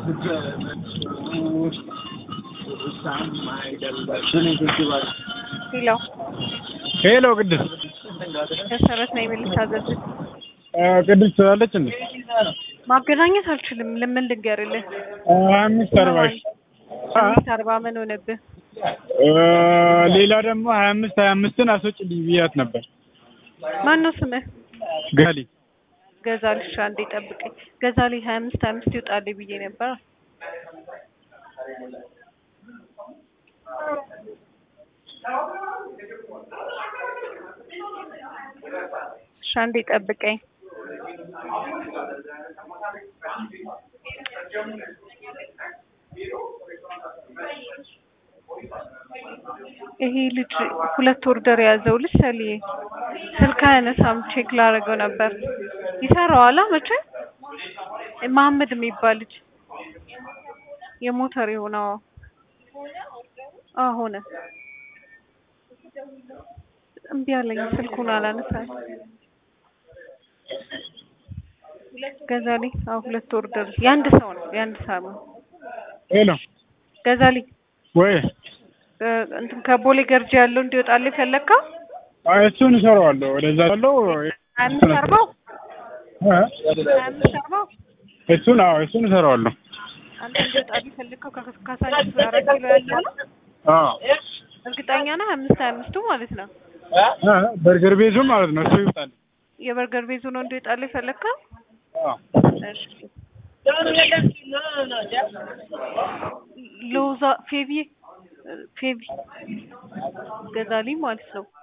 ሄሎ ሄሎ ቅድስ መሰረት ነኝ ልታዘዝ ቅድስ ትላለች እንዴ? ማገናኘት አልችልም። ለምን ልንገርልህ? ሀያ አምስት አርባ ሺ አምስት አርባ ምን ሆነብህ? ሌላ ደግሞ ሀያ አምስት ሀያ አምስትን አስወጪልኝ ብያት ነበር። ማን ነው ስምህ? ገሊ ገዛልሽ አንዴ ጠብቀኝ። ገዛሊ ሀያ አምስት ሀያ አምስት ይውጣልኝ ብዬ ነበር። እሺ አንዴ ጠብቀኝ። ይሄ ልጅ ሁለት ኦርደር የያዘው ልጅ ሰልዬ ስልክ አያነሳም። ቼክ ላደርገው ነበር። ይሰራዋል መቼ መሀመድ የሚባል ልጅ የሞተር የሆነው ሆነ እምቢ አለኝ። ስልኩን አላነሳም። ገዛሊ አዎ፣ ሁለት ኦርደር የአንድ ሰው ነው የአንድ ሰው ነው። ሄሎ ገዛሊ ወይ እንትን ከቦሌ ገርጂ ያለው እንዲወጣልህ ፈለግከው? አይ እሱን እሰራዋለሁ። ወደዛ ያለው ሀያ አምስት አርባው ሀያ አምስት አርባው እሱን አዎ እሱን እሰራዋለሁ። አንተ እንዲወጣልህ ፈለግከው? ካሳንቺስ አራት ኪሎ ያለው ነው። አዎ እርግጠኛ ነህ? አምስት ሀያ አምስቱ ማለት ነው። በርገር ቤዙ ማለት ነው። እሱ ይውጣል። የበርገር ቤዙ ነው እንዲወጣልህ ፈለግከው? አዎ እሺ ሎዛ ፌቪ ፌቪ ገዛሊ ማለት ነው።